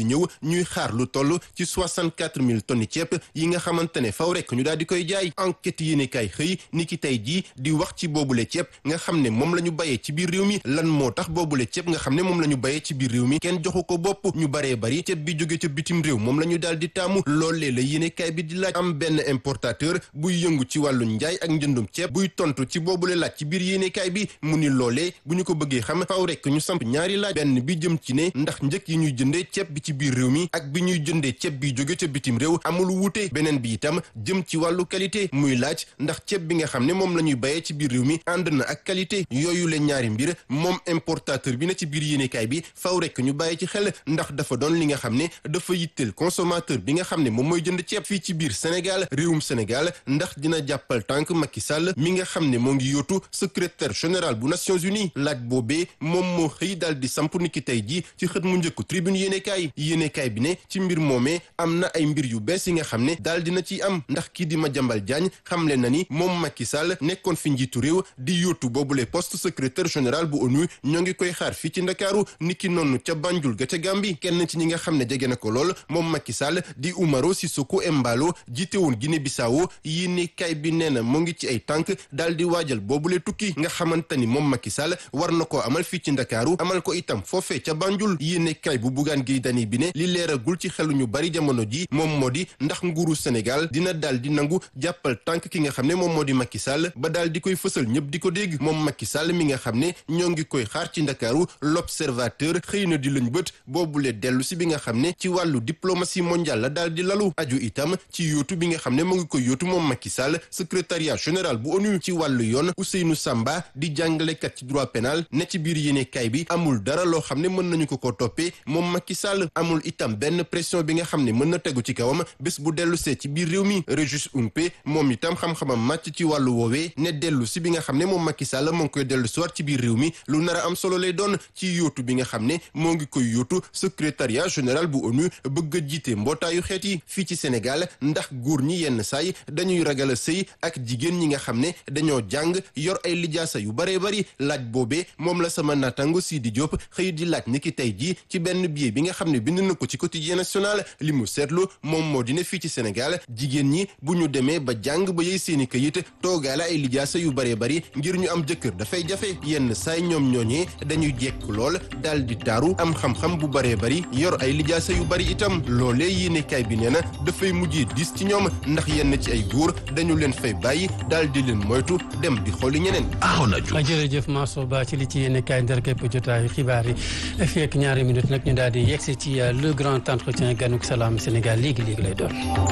ñëw ñuy xaar lu toll ci 64 000 tonnes ceeb yi nga xamante ne faw rek ñu daal di koy jaay enquête yéene kaay xëy ni ki tey jii di wax ci boobule ceeb nga xam ne moom la ñu bayee ci biir réew mi lan moo tax boobule ceeb nga xam ne moom la ñu bayee ci biir réew mi kenn joxu ko bopp ñu baree bari ceeb bi jóge ca bitim réew moom la ñu daal di taamu loolee la yéene kaay bi di laaj am benn importateur buy yëngu ci wàllu njaay ak njëndum ceeb buy tontu ci boobule laaj ci biir yéene kaay bi mu ni loolee bu ñu ko bëggee xam faw rek ñu samp ñaari laaj benn bi jëm ci ne ndax njëkk yi ñuy jëndee ceeb bi ci biir réew mi ak bi ñuy jëndee ceeb bi jóge ca bitim réew amul wuute beneen bi itam jëm ci wàllu qualité muy laaj ndax ceeb bi nga xam ne moom la ñuy bayee ci biir réew mi ànd na ak qualité yooyu la ñaari mbir moom importateur bi na ci biir yéenekaay bi faw rek ñu bàyyi ci xel ndax dafa doon li nga xam ne dafa yitteel consommateur bi nga xam ne moom mooy jënd ceeb fii ci biir Sénégal réewum Sénégal ndax dina jàppal tànk Macky Sall mi nga xam ne moo ngi yóotu secrétaire général bu Nations Unies laaj boobee moom moo xëy daal di samp niki tey ji ci xët mu njëkk tribune yéenekaay yéenekaay bi ne ci mbir moomee am na ay mbir yu bees yi nga xam ne daal dina ci am ndax kii di Madiambal Diagne xamle na ni moom Macky Sall nekkoon fi njiitu réew di yóotu boobule poste secrétaire général bu ONU ñoo ngi koy xaar fii ci Ndakaaru niki noonu ca Banjul ga ca Gàmbi kenn ci ñi nga xam ne jege na ko lool moom Macky Sall di Umaro Sissoco Embalo jiite woon Guinée Bissau yéenekaay bi nee na mu ngi ci ay tànk daal di waajal boobule tukki nga xamante ni moom Macky Sall war na koo amal fii ci Ndakaaru amal ko itam foofee ca Banjul yéenekaay bu Bougane Gueye Dany bi ne li leeragul ci xelu ñu bari jamono ji moom moo di ndax nguuru Sénégal dina daal di nangu jàppal tànk ki nga xam ne moom moo di Macky Sall ba daal di koy fësal ñëpp di ko dégg moom Macky Sall mi nga xam ne ñoo ngi koy xaar ci Ndakaaru l'observateur xëy na di lañ bët boobule dellu si bi nga xam ne ci wàllu diplomatie mondiale la daal di lalu aju itam ci yóotu bi nga xam ne mu ngi koy yóotu moom Macky Sall secrétariat général bu ONU ci wàllu yoon Ousseynou Samba di jàngalekat ci droit pénal ne ci biir yéenekaay bi amul dara loo xam ne mën nañu ko ko toppee moom Macky Sall amul itam benn pression bi nga xam ne mën na tegu ci kawam bés bu dellu see ci biir réew mi Régis Umpe moom itam xam-xamam màcc ci wàllu woowee ne dellu si bi nga xam ne moom Macky Sall moo ngi koy dellu si waat ci biir réew mi lu nar a am solo lay doon ci yóotu bi nga xam ne moo ngi koy yóotu secrétariat général bu ONU bëgg a jiite mbootaayu xeet yi fii ci Sénégal ndax góor ñi yenn saay dañuy ragal a sëy ak jigéen ñi nga xam ne dañoo jàng yor ay lijaasa yu baree bari laaj boobee moom la sama naataango Sidi Diop xëy di laaj ni ki tey jii ci benn billet bi nga xam ne bind na ko ci quotidien national li mu seetlu moom moo di ne fii ci Sénégal jigéen ñi bu ñu demee ba jàng ba yey seeni këyit toogaale ay lijaasa yu baree bari ngir ñu am jëkkër dafay jafe yenn saay ñoom ñooñee dañuy jekk lool daal di taaru am xam-xam bu baree bari yor ay lijaasa yu bari itam loolee yéenekaay bi nee na dafay mujjee dis ci ñoom ndax yenn ci ay góor dañu leen fay bàyyi daal di leen moytu dem di xooli ñeneen. jërëjëf Mansour Ba ci li ci yéenekaay ndar képp jotaayu xibaar yi fekk ñaari minute nag ñu daal di yegsi ci le grand entretien ganuk salaam Sénégal léegi léegi lay doon.